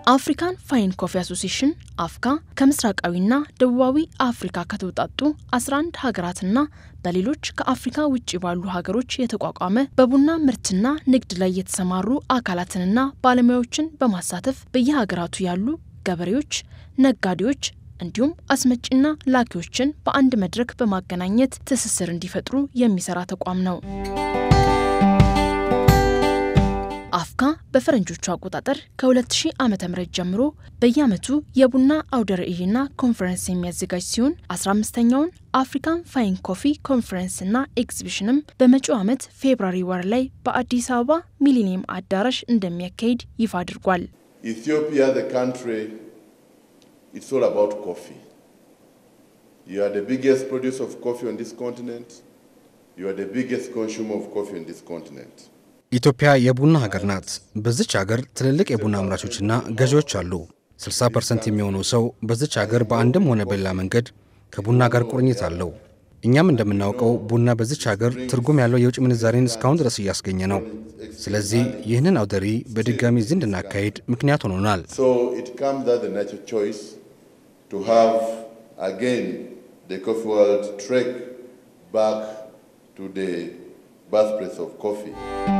አፍሪካን ፋይን ኮፊ አሶሲሽን አፍካ ከምስራቃዊና ደቡባዊ አፍሪካ ከተውጣጡ 11 ሀገራትና በሌሎች ከአፍሪካ ውጭ ባሉ ሀገሮች የተቋቋመ በቡና ምርትና ንግድ ላይ የተሰማሩ አካላትንና ባለሙያዎችን በማሳተፍ በየሀገራቱ ያሉ ገበሬዎች፣ ነጋዴዎች እንዲሁም አስመጪና ላኪዎችን በአንድ መድረክ በማገናኘት ትስስር እንዲፈጥሩ የሚሰራ ተቋም ነው። አፍካ በፈረንጆቹ አቆጣጠር ከ2000 ዓ.ም ጀምሮ በየዓመቱ የቡና አውደ ርዕይና ኮንፈረንስ የሚያዘጋጅ ሲሆን 15ኛውን አፍሪካን ፋይን ኮፊ ኮንፈረንስና ኤግዚቢሽንም በመጪው ዓመት ፌብራሪ ወር ላይ በአዲስ አበባ ሚሊኒየም አዳራሽ እንደሚያካሂድ ይፋ አድርጓል። Ethiopia, the country, it's all about coffee. You are the biggest producer of coffee on this continent. You are the biggest consumer of coffee on this continent. ኢትዮጵያ የቡና ሀገር ናት። በዚች ሀገር ትልልቅ የቡና አምራቾችና ገዢዎች አሉ። 60 ፐርሰንት የሚሆነው ሰው በዚች ሀገር በአንድም ሆነ በሌላ መንገድ ከቡና ጋር ቁርኝት አለው። እኛም እንደምናውቀው ቡና በዚች ሀገር ትርጉም ያለው የውጭ ምንዛሬን እስካሁን ድረስ እያስገኘ ነው። ስለዚህ ይህንን አውደ ርዕይ በድጋሚ እዚህ እንድናካሄድ ምክንያት ሆኖናል። So it comes as a natural choice to have again the coffee world trek back to the birthplace of coffee.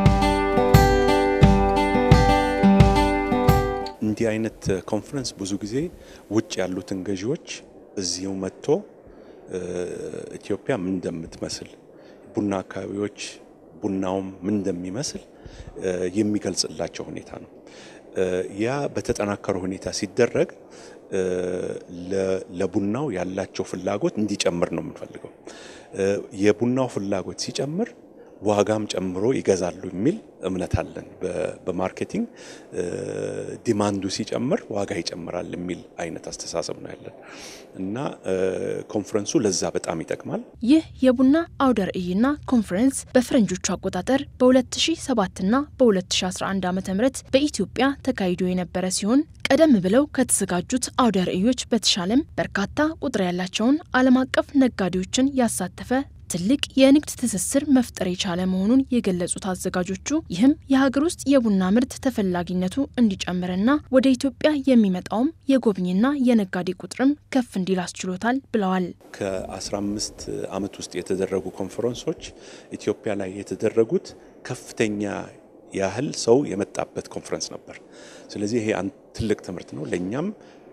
እንዲህ አይነት ኮንፈረንስ ብዙ ጊዜ ውጭ ያሉትን ገዢዎች እዚሁ መጥቶ ኢትዮጵያ ምን እንደምትመስል ቡና አካባቢዎች ቡናውም ምን እንደሚመስል የሚገልጽላቸው ሁኔታ ነው። ያ በተጠናከረ ሁኔታ ሲደረግ ለቡናው ያላቸው ፍላጎት እንዲጨምር ነው የምንፈልገው። የቡናው ፍላጎት ሲጨምር ዋጋም ጨምሮ ይገዛሉ የሚል እምነት አለን። በማርኬቲንግ ዲማንዱ ሲጨምር ዋጋ ይጨምራል የሚል አይነት አስተሳሰብ ነው ያለን እና ኮንፈረንሱ ለዛ በጣም ይጠቅማል። ይህ የቡና አውደ ርዕይና ኮንፈረንስ በፈረንጆቹ አቆጣጠር በ2007 እና በ2011 ዓ ም በኢትዮጵያ ተካሂዶ የነበረ ሲሆን ቀደም ብለው ከተዘጋጁት አውደ ርዕዮች በተሻለም በርካታ ቁጥር ያላቸውን ዓለም አቀፍ ነጋዴዎችን ያሳተፈ ትልቅ የንግድ ትስስር መፍጠር የቻለ መሆኑን የገለጹት አዘጋጆቹ ይህም የሀገር ውስጥ የቡና ምርት ተፈላጊነቱ እንዲጨምርና ወደ ኢትዮጵያ የሚመጣውም የጎብኝና የነጋዴ ቁጥርም ከፍ እንዲል አስችሎታል ብለዋል። ከ15 ዓመት ውስጥ የተደረጉ ኮንፈረንሶች ኢትዮጵያ ላይ የተደረጉት ከፍተኛ ያህል ሰው የመጣበት ኮንፈረንስ ነበር። ስለዚህ ይሄ ትልቅ ትምህርት ነው። ለእኛም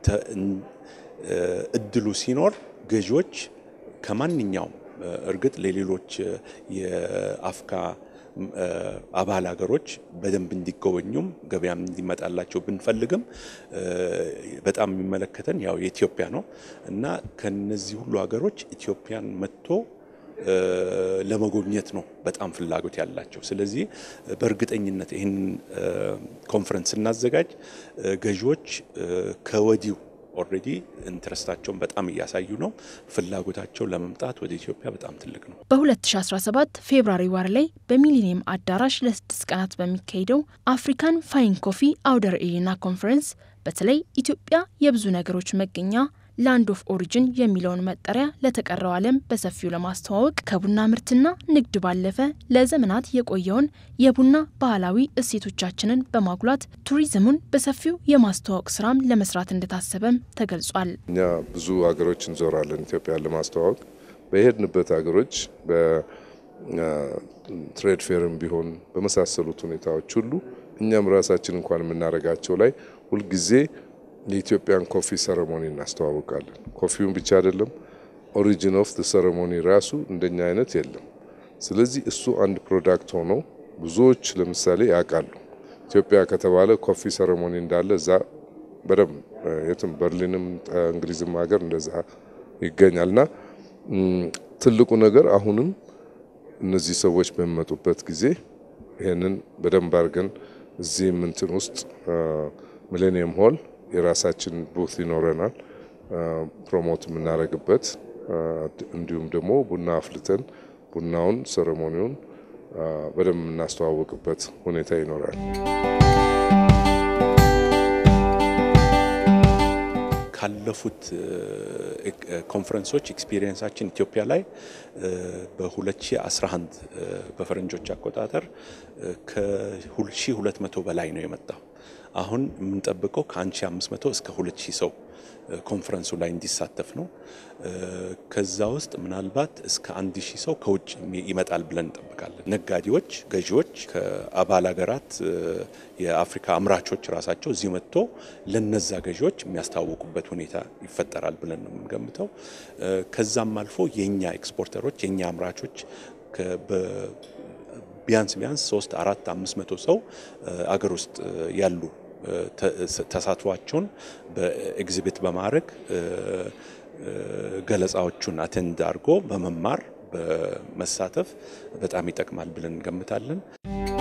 እድሉ ሲኖር ገዢዎች ከማንኛውም እርግጥ ለሌሎች የአፍካ አባል ሀገሮች በደንብ እንዲጎበኙም ገበያም እንዲመጣላቸው ብንፈልግም በጣም የሚመለከተን ያው የኢትዮጵያ ነው እና ከነዚህ ሁሉ ሀገሮች ኢትዮጵያን መጥቶ ለመጎብኘት ነው በጣም ፍላጎት ያላቸው። ስለዚህ በእርግጠኝነት ይህን ኮንፈረንስ ስናዘጋጅ ገዢዎች ከወዲሁ ኦልሬዲ ኢንትረስታቸውን በጣም እያሳዩ ነው። ፍላጎታቸው ለመምጣት ወደ ኢትዮጵያ በጣም ትልቅ ነው። በ2017 ፌብራሪ ወር ላይ በሚሊኒየም አዳራሽ ለስድስት ቀናት በሚካሄደው አፍሪካን ፋይን ኮፊ አውደ ርዕይና ኮንፈረንስ በተለይ ኢትዮጵያ የብዙ ነገሮች መገኛ ላንድ ኦፍ ኦሪጅን የሚለውን መጠሪያ ለተቀረው ዓለም በሰፊው ለማስተዋወቅ ከቡና ምርትና ንግድ ባለፈ ለዘመናት የቆየውን የቡና ባህላዊ እሴቶቻችንን በማጉላት ቱሪዝሙን በሰፊው የማስተዋወቅ ስራም ለመስራት እንደታሰበም ተገልጿል። እኛ ብዙ ሀገሮች እንዞራለን ኢትዮጵያን ለማስተዋወቅ በሄድንበት ሀገሮች በትሬድ ፌርም ቢሆን በመሳሰሉት ሁኔታዎች ሁሉ እኛም ራሳችን እንኳን የምናደርጋቸው ላይ ሁልጊዜ የኢትዮጵያን ኮፊ ሰረሞኒ እናስተዋውቃለን። ኮፊውን ብቻ አይደለም፣ ኦሪጂን ኦፍ ሰረሞኒ ራሱ እንደኛ አይነት የለም። ስለዚህ እሱ አንድ ፕሮዳክት ሆኖ ብዙዎች ለምሳሌ ያውቃሉ። ኢትዮጵያ ከተባለ ኮፊ ሰረሞኒ እንዳለ እዛ በደንብ የትም በርሊንም እንግሊዝም ሀገር እንደዛ ይገኛል እና ትልቁ ነገር አሁንም እነዚህ ሰዎች በሚመጡበት ጊዜ ይህንን በደንብ አድርገን እዚህ ምንትን ውስጥ ሚሌኒየም ሆል የራሳችን ቡት ይኖረናል፣ ፕሮሞት የምናደርግበት እንዲሁም ደግሞ ቡና አፍልተን ቡናውን ሴሬሞኒውን በደንብ የምናስተዋወቅበት ሁኔታ ይኖራል። ካለፉት ኮንፈረንሶች ኤክስፒሪየንሳችን ኢትዮጵያ ላይ በ2011 በፈረንጆች አቆጣጠር ከ1200 በላይ ነው የመጣው። አሁን የምንጠብቀው ከ1500 እስከ 2000 ሰው ኮንፈረንሱ ላይ እንዲሳተፍ ነው። ከዛ ውስጥ ምናልባት እስከ አንድ ሺህ ሰው ከውጭ ይመጣል ብለን እንጠብቃለን። ነጋዴዎች፣ ገዢዎች ከአባል ሀገራት የአፍሪካ አምራቾች ራሳቸው እዚህ መጥቶ ለነዛ ገዢዎች የሚያስተዋውቁበት ሁኔታ ይፈጠራል ብለን ነው የምንገምተው። ከዛም አልፎ የኛ ኤክስፖርተሮች የኛ አምራቾች ቢያንስ ቢያንስ ሶስት አራት አምስት መቶ ሰው አገር ውስጥ ያሉ ተሳትፏቸውን በኤግዚቢት በማድረግ ገለጻዎቹን አቴንድ አድርጎ በመማር በመሳተፍ በጣም ይጠቅማል ብለን እንገምታለን።